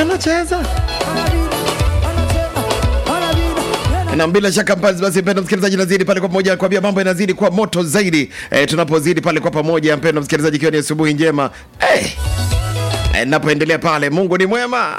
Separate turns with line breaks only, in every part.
anacheza na bila shaka mpenzi, basi mpendo msikilizaji, nazidi pale kwa pamoja kwambia mambo yanazidi kuwa moto zaidi e, tunapozidi pale kwa pamoja, mpendo msikilizaji, ikiwa ni asubuhi njema hey. E, napoendelea pale, Mungu ni mwema.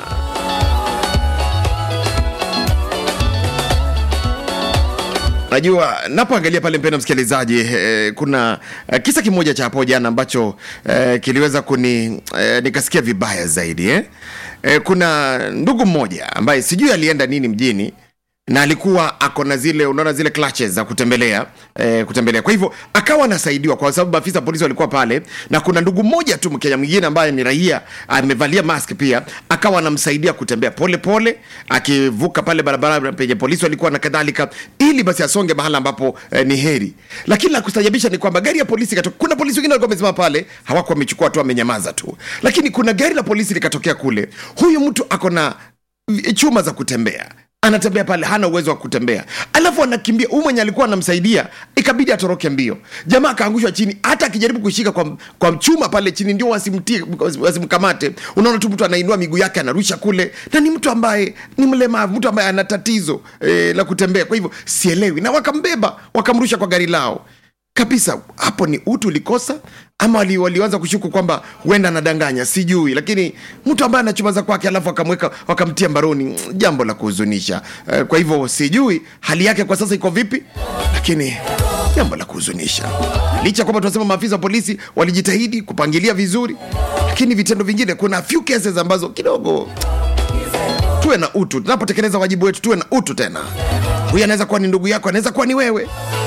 Najua napoangalia pale mpendo msikilizaji eh, kuna eh, kisa kimoja cha hapo jana ambacho eh, kiliweza kuni eh, nikasikia vibaya zaidi eh. Eh, kuna ndugu mmoja ambaye sijui alienda nini mjini na alikuwa ako na zile unaona zile clutches za kutembelea eh, kutembelea kwa hivyo akawa anasaidiwa kwa sababu maafisa polisi walikuwa pale na kuna ndugu mmoja tu mkenya mwingine ambaye ni raia amevalia mask pia akawa anamsaidia kutembea pole pole akivuka pale barabara penye polisi walikuwa na kadhalika ili basi asonge mahala ambapo eh, ni heri lakini la kustajabisha ni kwamba gari ya polisi ikatoka kuna polisi wengine walikuwa wamesimama pale hawakuwa wamechukua tu amenyamaza tu lakini kuna gari la polisi likatokea kule huyu mtu ako na chuma za kutembea anatembea pale hana uwezo wa kutembea alafu anakimbia huyu mwenye alikuwa anamsaidia ikabidi atoroke mbio jamaa akaangushwa chini hata akijaribu kushika kwa, kwa chuma pale chini ndio wasimtie wasimkamate unaona tu mtu anainua miguu yake anarusha kule na ni mtu ambaye ni mlemavu mtu ambaye ana tatizo eh, la kutembea kwa hivyo sielewi na wakambeba wakamrusha kwa gari lao kabisa hapo ni utu ulikosa ama wali, walianza kushuku kwamba huenda anadanganya sijui lakini mtu ambaye anachumaza kwake alafu akamweka wakamtia mbaroni mm, jambo la kuhuzunisha Eh, kwa hivyo sijui hali yake kwa sasa iko vipi lakini jambo la kuhuzunisha licha kwamba tunasema maafisa wa polisi walijitahidi kupangilia vizuri lakini vitendo vingine kuna few cases ambazo kidogo tuwe na utu tunapotekeleza wajibu wetu tuwe na utu tena huyu anaweza kuwa ni ndugu yako anaweza kuwa ni wewe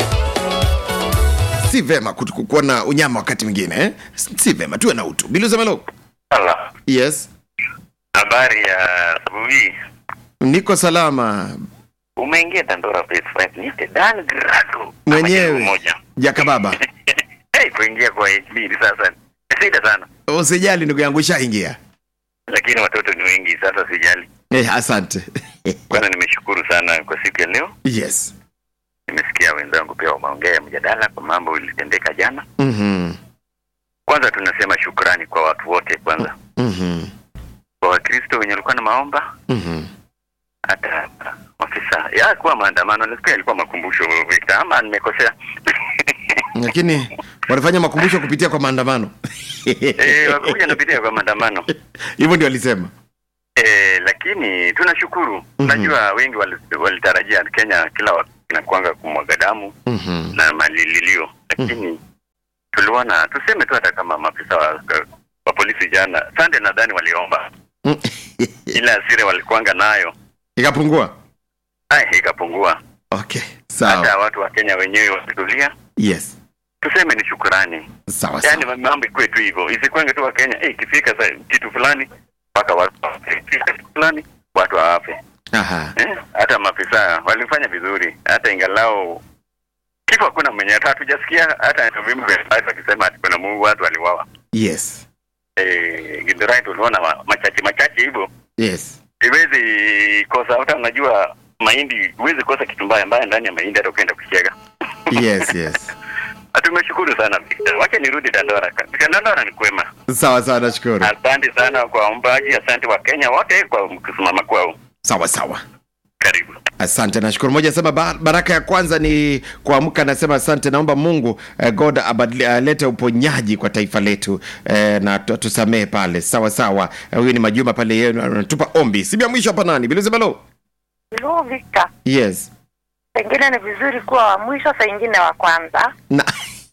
si vema kutu- ku- kuwa na unyama wakati mwingine eh? si vema tuwe na utu bilusemelo
Ala,
yes
habari ya asubuhi.
niko salama
Umeingia Dandora Base Fight, niite Dan Grado Ama
Mwenyewe.
jibu moja.
jakababa
hey, kuingia kwa HB sasa ni shida sana,
usijali ndugu yangu ishaingia
lakini watoto ni wengi sasa, sijali.
eh, asante
Kwanza nimeshukuru sana kwa siku ya leo.
yes
Nimesikia wenzangu pia wameongea mjadala kwa mambo ilitendeka jana.
mm-hmm.
Kwanza tunasema shukrani kwa watu wote, kwanza
Mm-hmm.
kwa Wakristo wenye walikuwa na maomba,
Mm-hmm.
hata ofisa ya kuwa maandamano, nasikia ilikuwa makumbusho Victor, ama nimekosea?
lakini walifanya makumbusho kupitia kwa maandamano
Eh, wakuja napitia kwa maandamano
hivyo ndio walisema
eh, lakini tunashukuru.
Mhm.
Najua wengi wali- walitarajia Kenya kila wakati inakuanga kumwaga damu
mm-hmm.
na malililio, lakini tuliona, tuseme tu, hata kama maafisa wa, wa polisi jana Sande nadhani waliomba, ile hasira walikuanga nayo
ikapungua
ai ikapungua,
okay
hata
sawa
watu wa Kenya wenyewe wakitulia.
yes
Tuseme ni shukurani,
sawa
yaani
sawa
mambo ikuwe tu hivyo, isikwenge tu wa Kenya eh, ikifika sa kitu fulani mpaka watu wafe. Ikifika kitu fulani watu hawafe.
Aha.
Eh, hata maafisa walifanya vizuri, hata ingalao kifo hakuna mwenye hata hatujasikia hata vyombo vya habari wakisema ati kuna Mungu watu waliwawa.
yes
Eh, Githurai tuliona ma- machache machache hivyo,
yes
siwezi kosa. Hata unajua mahindi, huwezi kosa kitu mbaya mbaya ndani ya mahindi, hata ukienda kuchega.
yes yes
Tumeshukuru sana Victor, wacha nirudi Dandora. Katika Dandora ni kwema.
sawa sawa nashukuru
Asante sana kwa waombaji, asante wa Kenya wote kwa kusimama kwao.
sawa sawa
Karibu.
asante nashukuru moja sema ba- baraka ya kwanza ni kuamka anasema asante naomba mungu eh, god abadili- alete uponyaji kwa taifa letu eh, na tu- tusamehe pale sawa sawa Eh, huyu ni majuma pale yeye anatupa ombi simu ya mwisho hapa nani bilizebalo
Hello Victor,
yes
pengine ni vizuri kuwa wa mwisho, saa ingine wa kwanza.
na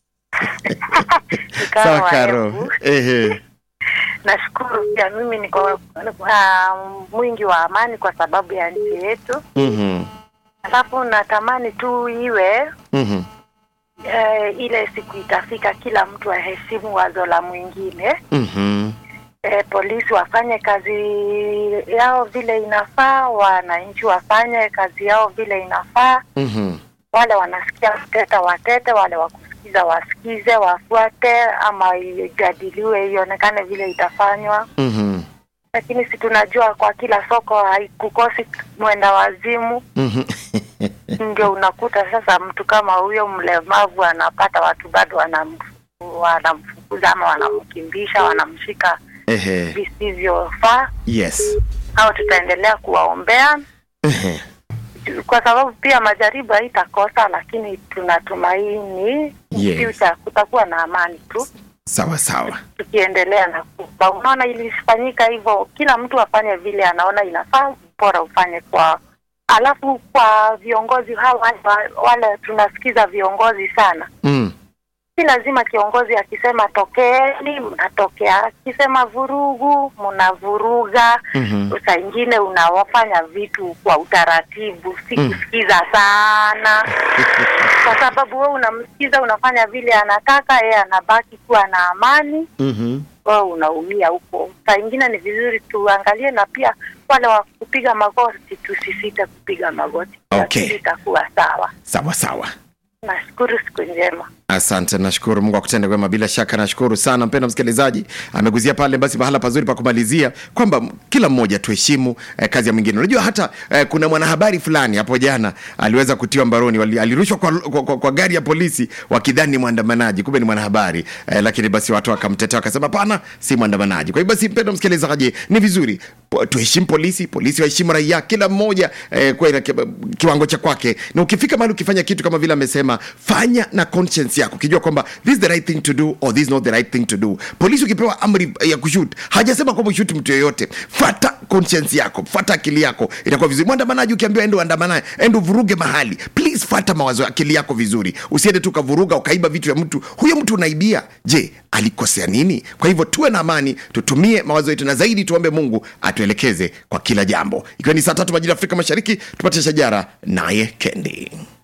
Ikawa
sawa
wa
karo
Embu.
ehe
Nashukuru pia mimi niko uh, mwingi wa amani kwa sababu ya nchi yetu,
mhm
alafu natamani tu iwe
mhm
eh, ile siku itafika, kila mtu aheshimu wazo la mwingine.
mhm
Eh, polisi wafanye kazi yao vile inafaa, wananchi wafanye kazi yao vile inafaa.
mhm
wale wanasikia kuteta watete, wale wakusikiza wasikize, wafuate ama ijadiliwe, ionekane vile itafanywa.
mhm
Lakini si tunajua kwa kila soko haikukosi mwenda wazimu,
mhm
ndio unakuta sasa mtu kama huyo mlemavu anapata watu bado wanam, wanamfukuza ama wanamkimbisha, wanamshika
Ehe.
visivyofaa
yes
au tutaendelea kuwaombea
Ehe.
kwa sababu pia majaribu haitakosa lakini tunatumaini
Yes.
future kutakuwa na amani tu
sawa sawa
tukiendelea na kuba unaona ilifanyika hivyo kila mtu afanye vile anaona inafaa bora ufanye kwa alafu kwa viongozi hawa wale tunasikiza viongozi sana
mm.
si lazima kiongozi akisema tokeeni mnatokea akisema vurugu mnavuruga
Mhm.
saa ingine unawafanya vitu kwa utaratibu si
Mm.
kusikiza sana kwa sababu wewe unamsikiza unafanya vile anataka yeye anabaki kuwa na amani
Mhm.
wewe unaumia huko saa ingine ni vizuri tuangalie na pia wale wa kupiga magoti tusisite kupiga magoti
Okay.
Lakini itakuwa sawa
sawa sawa
nashukuru siku njema
asante nashukuru mungu akutende kwema bila shaka nashukuru sana mpendo msikilizaji ameguzia pale basi mahala pazuri pa kumalizia kwamba m- kila mmoja tuheshimu eh, kazi ya mwingine unajua hata eh, kuna mwanahabari fulani hapo jana aliweza kutiwa mbaroni wali- alirushwa kwa, kwa, kwa, kwa gari ya polisi wakidhani ni mwandamanaji kumbe ni mwanahabari eh, lakini basi watu wakamtetea wakasema pana si mwandamanaji kwa hiyo basi mpendo msikilizaji ni vizuri po- tuheshimu polisi polisi waheshimu raia kila mmoja eh, kwa ina- ki- kiwango cha kwake na ukifika mahali ukifanya kitu kama vile amesema fanya na conscience yako ukijua kwamba this is the right thing to do or this is not the right thing to do polisi ukipewa amri ya kushut hajasema kwamba ushuti mtu yoyote fata conscience yako fata akili yako itakuwa vizuri mwandamanaji ukiambiwa ende uandamanaye ende uvuruge mahali please fata mawazo akili yako vizuri usiende tu ukavuruga ukaiba vitu vya mtu huyo mtu unaibia je alikosea nini kwa hivyo tuwe na amani tutumie mawazo yetu na zaidi tuombe mungu atuelekeze kwa kila jambo ikiwa ni saa tatu majira ya afrika mashariki tupate shajara naye kendi